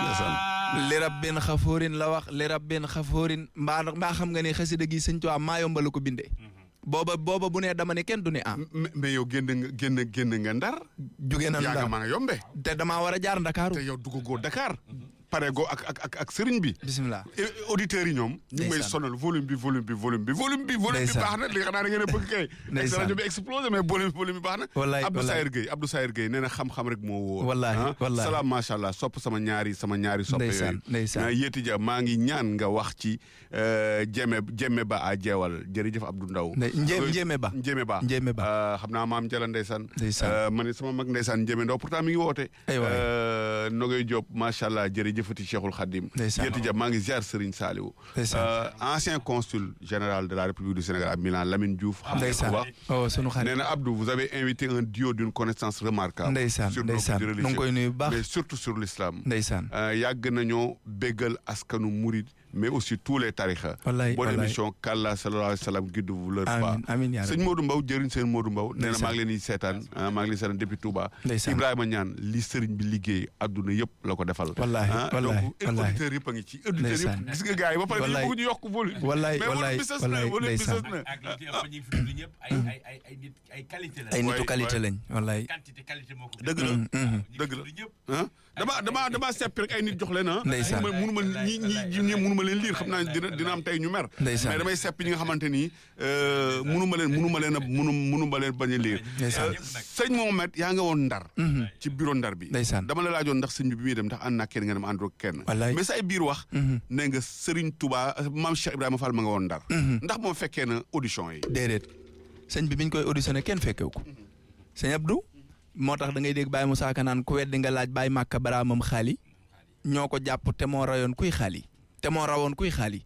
li rabbin xafoorin la wax li rabbin xafoorin mbaa mbaa xam nga ne xasida gi sëñ Tuubaa maa yomba la ko bindee booba booba bu ne dama ne kenn du ne ah mais mais yow génn nga génn génn nga ndar. jóge na yaa nga Ndar maa nga yombe. te damaa war a jaar Ndakaaru te yow duggagoo Dakar. pare go ak ak ak ak sëriñ bi. bisimilah Et auditeurs yi ñoom. ñu ngi may Ndeysaan. sonal volume bi volume bi volume bi volume bi. volume bi Ndeysaan. baax na li xanaa da ngeen a bëgg kay. Ndeysaan. rajo bi explosé mais volume volume bi baax na. Wallaay, Abdou wallaay. Sayer Gueye Abdou Sayer Gueye nee na xam-xam rek moo wóor. Wallaay, ah. wallaay. salaam macha allah sopp sama ñaari sama ñaari soppe Ndeysaan, yooyu. ndeysaan. ah, Yéeti ja maa ngi ñaan nga wax ci euh, Jeme Jeme Ba a jeewal jërëjëf Abdou Ndaw. Ndey- Njé- Yooyu- Njéeme Ba. Njéeme Ba. Njéeme Ba. Euh, xam naa maam Jala ndeysaan. Ndeysaan. Euh, ma ne sama mag ndeysaan Njéeme Ndaw pourtant mi ngi woote. Ay waay. Euh, Nogay Diop macha allah jërëjëfati Cheikhul Khadim. Ndeysaan. Yéeti ja maa ngi ziar Serigne Saliou. Ndeysaan. Euh, ancien consul général de la République du Sénégal à Milan Lamine Diouf. xam nga ko ndeysaan bu baax. oh sunu nee xarit na Abdou vous avez invité un duo d'une connaissance remarquable. Ndeysaan, sur nos ndeysaan. cultures Nu ngi koy religieuses, nuyu bu baax. mais surtout sur l'islam. ndeysaan Euh, yàgg nañoo béggal askanu murid mais aussi tous les tarixa Wallaay, bonne wallaay. émission kàlla sallallahu alayhi wa sallam guide-vous leur pas amiin amiin yaa sëñ rabbi Modou Mbaw jëriñ seen Modou Mbaw nee na Ndeysaan. maa ngi leen di seetaan ah, maa ngi leen di seetaan depuis Touba Ndeysaan. Ibrahima Ñaan li sëriñ bi liggéey adduna yëpp la ko defal Wallaahi, ah, wallaahi, donc wallaahi. auditeurs yëpp a ngi ci auditeurs Ndeysaan. yëpp gis nga gars yi ba pare dañu Wallaay. bëgg ñu yokk volume Wallaay, mais wallaay, volume business na wallaay, volume ndeysaan. business na ak li ci ëpp ñi fi tudd ñëpp ay ay ay ay nit ay qualité la. ay nitu waay, qualité waay. lañ wallaay quantité qualité moo ko. dëgg la dëgg dëgg la. ñëpp. ah dama dama dama seppi rek ay nit jox leen ah Ndeysaan. mënu ma ñi ñi ñi mënu ma leen liir xam naa dina dina am tey ñu mer Ndeysaan. mais damay seppi ñi nga xamante ni euh, mënu ma leen mënu ma leen a mënu mënu ma leen bañ a liir Ndeysaan. Euh, sëñ Mohamed yaa nga woon ndar ci bureau ndar bi Ndeysaan. dama la laajoon ndax sëñ bi bi muy dem ndax ànd naa kenn nga dem àndoo kenn Wallaay. mais say biir wax ne nga Serigne Touba maam Cheikh Ibrahima Fall ma nga woon ndar ndax moom fekkee na audition yi déedéet sëñ bi biñ koy auditionné kenn fekkew ko sëñ Abdou moo tax da ngay dégg Baye Moussa Ka naan ku weddi nga laaj Baye Màkka baraamam xaali ñoo ko jàpp te moo rayoon kuy xaali te moo rawoon kuy xaali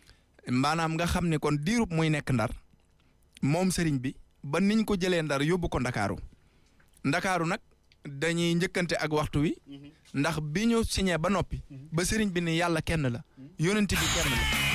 maanaam nga xam ne kon diirub muy nekk ndar moom sëriñ bi ba niñ ko jëlee ndar yóbbu ko ndakaaru ndakaaru nag dañuy njëkkante ak waxtu wi ndax bi ñu signé ba noppi ba sëriñ bi ni yàlla kenn la yonent bi kenn la